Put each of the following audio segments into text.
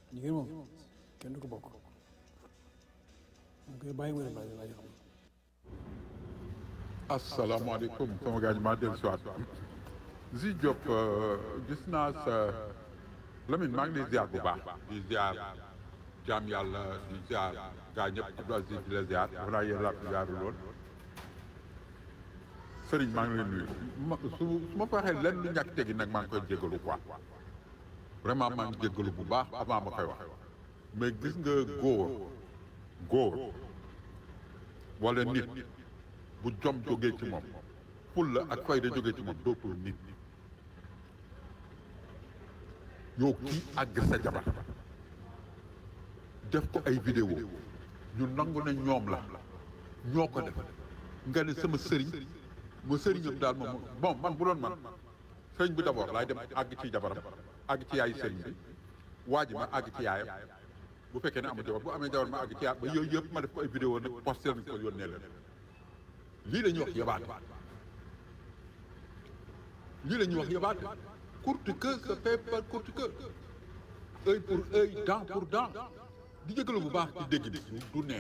jigéen moom kenn du ko bokk mu koy bàyyi mu dem laaj laaj xam asalaamaaleykum sama gars yi maa dellu si waat Zi Diop gis naa sa Lamine maa ngi lay ziar bu baax di ziar jaam yàlla di ziar gaa ñëpp Abdou Aziz di la ziar dafa naa yéen laa ko ziarul woon Serigne maa ngi lay nuyu ma su su ma fa waxee lenn lu ñàkk tegi nag maa ngi koy jégalu quoi vraiment maa ngi jégalu bu baax avant ma koy wax mais gis nga góor góor wala nit bu jom jógee ci moom fulla ak fayda jógee ci moom dootul nit yow kii àgg sa jabar def ko ay vidéo ñu nangu ne ñoom la ñoo ko def nga ne sama sëriñ ma sëriñam daal moom bon man bu doon man sëriñ bi d'abord laay dem àgg ci jabaram àgg ci yaayu sëriñ bi waa ji ma àgg ci yaayam bu fekkee ne amul jabar bu amee jabar ma àgg ci yaay ba yooyu yëpp ma def ko ay vidéo nag posté nañ ko yónnee leen lii la ñuy wax yabaate lii la ñuy wax yabaate courte queue se fait par courte queue œil pour œil dent pour dent di jëgalu bu baax ci dégg bi du neex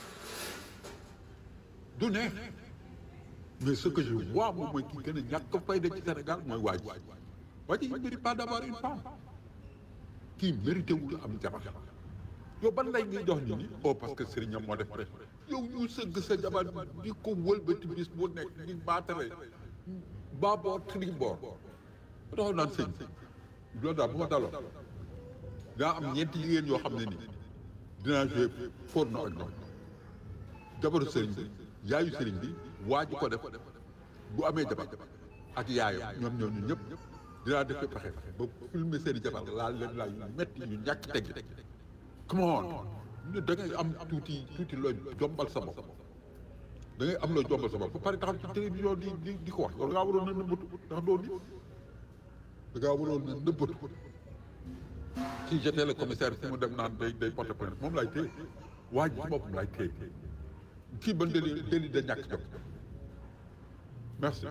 du neex mais ce que je vois moom mooy ki gën a ñàkk fayda ci Sénégal mooy waa ji waa ji il mérite pas d'avoir une femme kii mérité wul am jabar yow ban lay ngay jox nit ñi oh parce que sëriñam moo def rek yow ñu sëgg sa jabar di ko wëlbati bis bu nekk di baatare baaboor triboor ba taxaw naan sëñ loolu daal bu ma daloon daa am ñeenti jigéen yoo xam ne nii dinaa joué porno ak ñoom jabaru sëriñ bi yaayu sëriñ bi waa ji ko def bu amee jabar ak yaayam ñoom ñoo ñu ñëpp dinaa def pexe ba filmer seeni jabar laal leen laal yu metti yu ñàkk teg come on da ngay am tuuti tuuti looy jombal sa bopp da ngay am looy jombal sa bopp ba pare taxaw ci télévision di di di ko wax yow da ngaa waroon na nëbbatu ndax doo nit da ngaa waroon na nëbbatu si j'étais le commissaire fi mu dem naan day day porter plainte moom laay téye waa ji ci boppam laay téye kii ban déli déli da ñàkk jot merci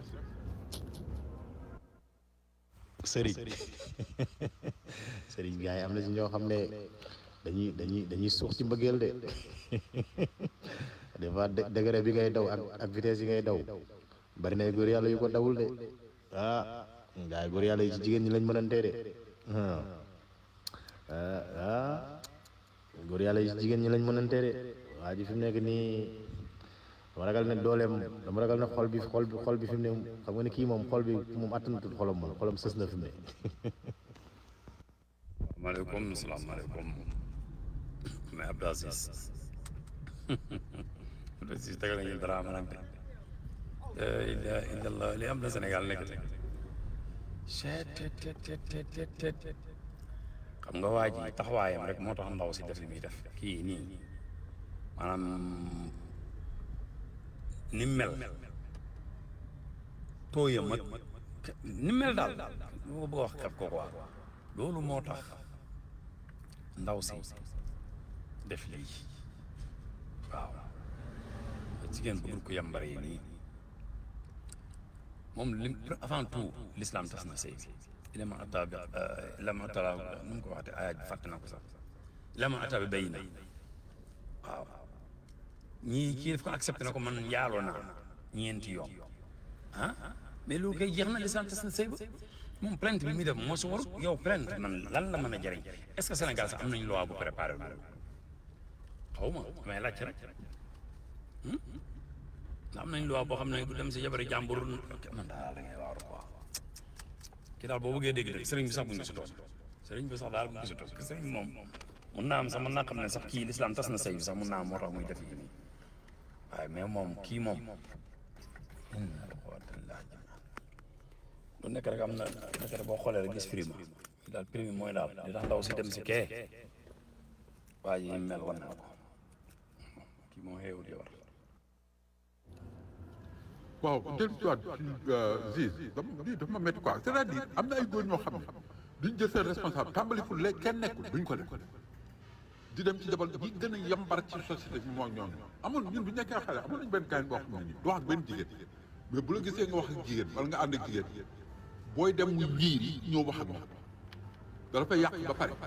sëriñ sëriñ gars yi am na ci ñoo xam ne dañuy dañuy dañuy suux ci mbëggeel de des fois degré bi ngay daw ak ak vitesse yi ngay daw bari na góor yàlla yu ko dawul de ah gars yi góor yàlla yi ci jigéen ñi lañ mënantee de ah ah góor yàlla yi ci jigéen ñi lañ mënantee de waa ji fi mu nekk nii dama ragal ne dooleem dama ragal ne xol bi xol bi xol bi fi mu ne xam nga ne kii moom xol bi moom attanatul xolam moom xolam sës na fi mu ne maaleykum salaamaaleykum mais Abdou Aziz Abdou Aziz tegal nañu dara ma nag de la ilaha illallah li am na Sénégal nekk te cettt xam nga waa ji taxawaayam rek moo tax ndaw si def li muy def kii nii maanaam ni mel tooyam ak ni mel daal moo bëgg a wax kat ko quoi loolu moo tax ndaw si def lii waaw jigéen bëggul ko yambare yi nii moom li avant tout l'islam tas na sëy bi ilama ata bi ilama ata nu mu ko waxte ayaaj bi fàtte na ko sax ilama ata bi bay na waaw ñii kii daf ko accepté na ko man njaaloo naa ñeenti yoon ah mais loolu kay jeex na l'islam tas na sëy ba moom plainte bi muy def moo si warut yow plainte man lan la mën a jëriñ est ce que Sénégal sax am nañu loi bu préparé loolu xaw ma damay laajte rek ndax am nañ loi boo xam ne du dem si jabari jàmbur man daal da ngay waaru quoi kii daal boo bëggee dégg dëgg sëriñ bi sax bu ñu gisutoon sëriñ bi sax daal bu ñu gisutoon parce que sëriñ bi moom mun naa am sax mën naa xam ne sax kii l'islam tas na sëy bi sax mun naa am moo tax muy def yi nii waaye mais moom kii moom lu nekk rek am na nekk rek boo xoolee rek gis prime daal prime mooy daal li tax ndaw si dem si kee waa ji mel wan naa ko kii moo xeewul di war waaw dellu si waat ci Ziz dama lii dafa ma métti quoi c'est-à-dire am na ay góor ñoo xam ne duñ jël seen responsable tàmbali fu léegi kenn nekkul duñ ko def di dem ci jabar yi gën a yambar ci société bi mooy ñooñu amul ñun bu ñu nekkee xale amoon nañu benn gaañ boo xam ne nii du wax ak benn jigéen mais bu la gisee nga wax ak jigéen wala nga ànd ak jigéen booy dem mu ñiir yi ñëw wax ak moom dala fay yàq ba pare